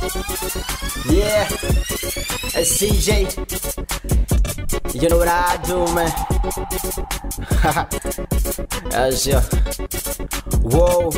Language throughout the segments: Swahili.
Yeah, it's CJ. You know what I do, man. That's ya. Whoa.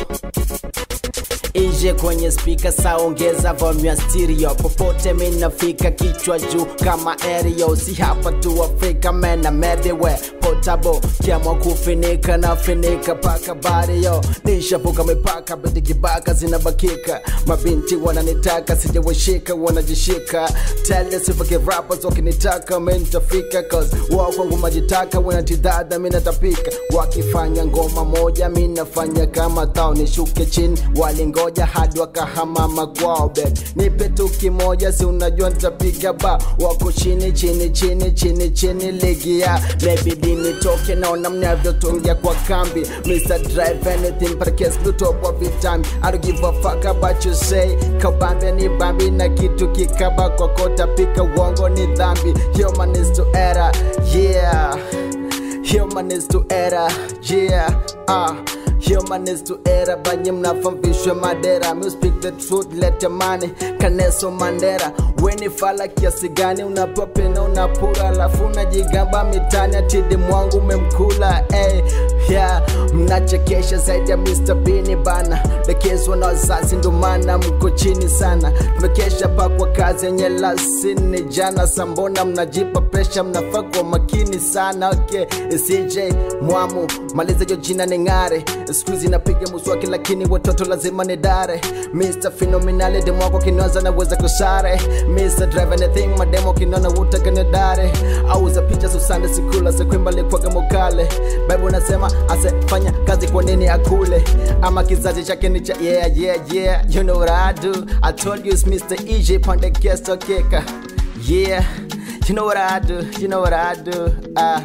Ije kwenye spika saongeza volume ya stereo popote minafika kichwa juu kama aerial si hapa tu Afrika mena everywhere portable kiamwa kufinika na finika paka bario nishavuka mipaka biti kibaka zinabakika mabinti wananitaka sijawashika wanajishika tele sifake rappers wakinitaka mentafika cause wao kwangu majitaka wanatidhadha minatapika wakifanya ngoma moja minafanya kama tao nishuke chini walingoja hadi wakahamama kwao bed nipe tu kimoja si unajua nitapiga ba wako chini chini chini chini chini ligia maybe nitoke naona mnavyotungia kwa kambi Mr. Drive anything but case Bluetooth of it time I don't give a fuck about you say kabambe ni bambi na kitu kikaba kwa kota pika uongo ni dhambi human is to era yeah human is to era yeah ah Human is to era banye mnafamvishwe madera Me speak the truth lete money kaneso mandera weni fala kiasi gani unapewa pena unapura alafu unajigamba mitani atidi mwangu umemkula hey, yeah. mnachekesha zaidi ya Mr. Bini bana dekezwa na wazazi ndo maana mko chini sana tumekesha pakwa kazi yenye lasini jana sambona mnajipa presha mnafaa kwa makini sana okay CJ mwamu maliza hiyo jina ni ng'are skuizi napiga muswaki lakini watoto lazima ni dare Mr. Phenomenal demo wako kinwaza naweza kusare Mr. Drive anything mademo kinona wutaka ni dare auza picha susande sikula sekwimba likwaga mokale Bible nasema ase fanya kazi kwa nini akule ama kizazi chake ni cha yeah yeah yeah you know what I do I told you it's Mr. EJ pande guest okeka yeah you know what I do you know what I do ah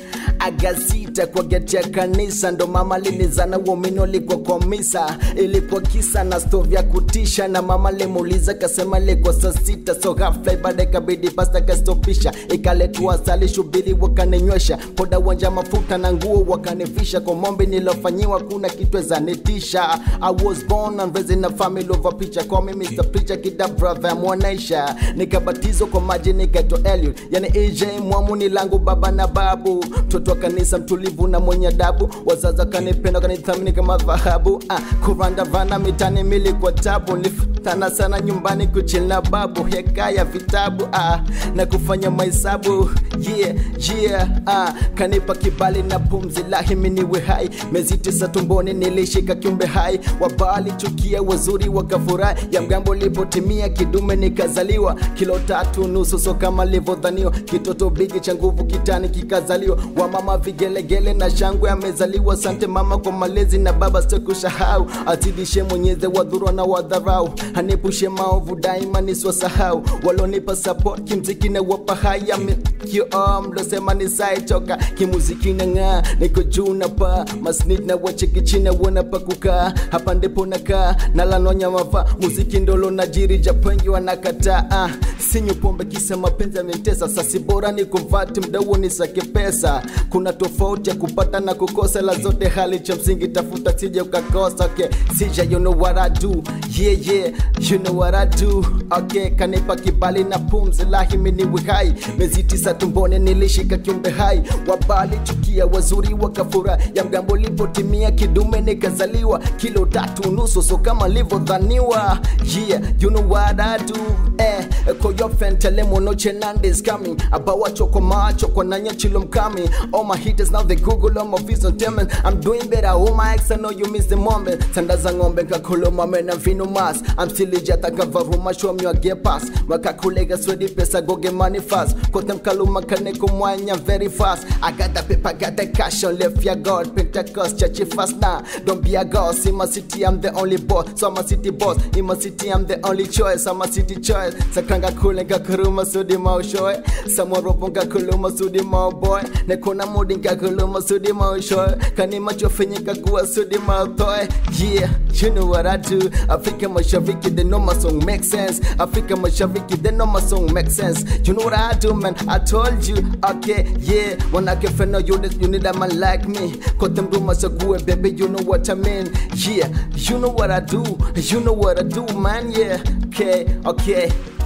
agasita kwa geti ya kanisa ndo mama linizana uomini ulikuwa kwa misa ilikuwa kisa na stovi ya kutisha na mama limuuliza kasema ilikuwa saa sita so ghafla ibada ikabidi pasta kastopisha ikaletwa asali shubiri wakaninywesha poda wanja mafuta na nguo wakanivisha kwa mombi nilofanyiwa kuna kitu zanitisha I was born and raised in a family of a preacher call me Mr. Preacher kida brother mwonesha nikabatizwa kwa maji nikaitwa Eliud yani AJ mwamu ni langu baba na babu mtoto wa kanisa mtulivu na mwenye adabu wazazi wakanipenda wakanithamini kama dhahabu ah, kuranda vana mitani mili kwa tabu nilifutana sana nyumbani kuchila babu hekaya vitabu ah, na kufanya mahesabu yeah, yeah, ah, kanipa kibali na pumzi lahimi niwe hai mezi tisa tumboni nilishika kiumbe hai wabali chukia wazuri wakafurahi ya mgambo lipotimia kidume nikazaliwa kilo tatu nusu so kama livyodhaniwa kitoto bigi cha nguvu kitani kikazaliwa wamama vigelegele na shangwe amezaliwa sante mama kwa malezi na baba sitokushahau azidishe mwenyeze wadhurwa na wadharau anepushe maovu daima niswasahau walonipa support kimziki na wapa haya mlosema nisaitoka kimuziki na ng'aa niko juu na pa masnid na wacheki china wana pa kukaa hapa ndipo nakaa nalanonya mava muziki ndolo najiri japengi wanakataa ah, sinyu pombe kisa mapenzi yamenitesa sasi bora ni kumvati mdau nisake pesa kuna tofauti ya kupata na kukosa la zote hali cha msingi tafuta sije ukakosa okay sija you know what I do yeah yeah you know what I do okay kanipa kibali na pumzi lahimi niwe hai mezi tisa tumboni nilishika kiumbe hai wabali chukia wazuri wakafura ya mgambo lipotimia kidume nikazaliwa kilo tatu nusu so kama livyodhaniwa yeah you know what I do eh koyofentele monoche nandis coming abawacho kwa macho kwa nanya chilo mkami all my haters now they google all my views on them and I'm doing better all my ex I know you miss the moment sanda za ng'ombe kakoloma mena vino mas I'm still legit akavaruma show me a get pass makakulega swedi pesa goge money fast kotem kaluma kaneko mwanya very fast I got the paper got the cash on left ya God Pentecost church fast now don't be a ghost in my city I'm the only boss so I'm a city boss in my city I'm the only choice I'm a city choice sakanga kule ngakuruma sudi maushoe samoropo ngakuluma sudi mau boy nekona mudi ngakulu lo masudi ma shoy kani macho fenyika kuwa sudi ma toy yeah you know what I do Afrika mashariki they know my song make sense Afrika mashariki they know my song make sense you know what I do man I told you okay yeah when I get friend you need, you need a man like me kote mduma sague baby you know what I mean yeah you know what I do you know what I do man yeah okay okay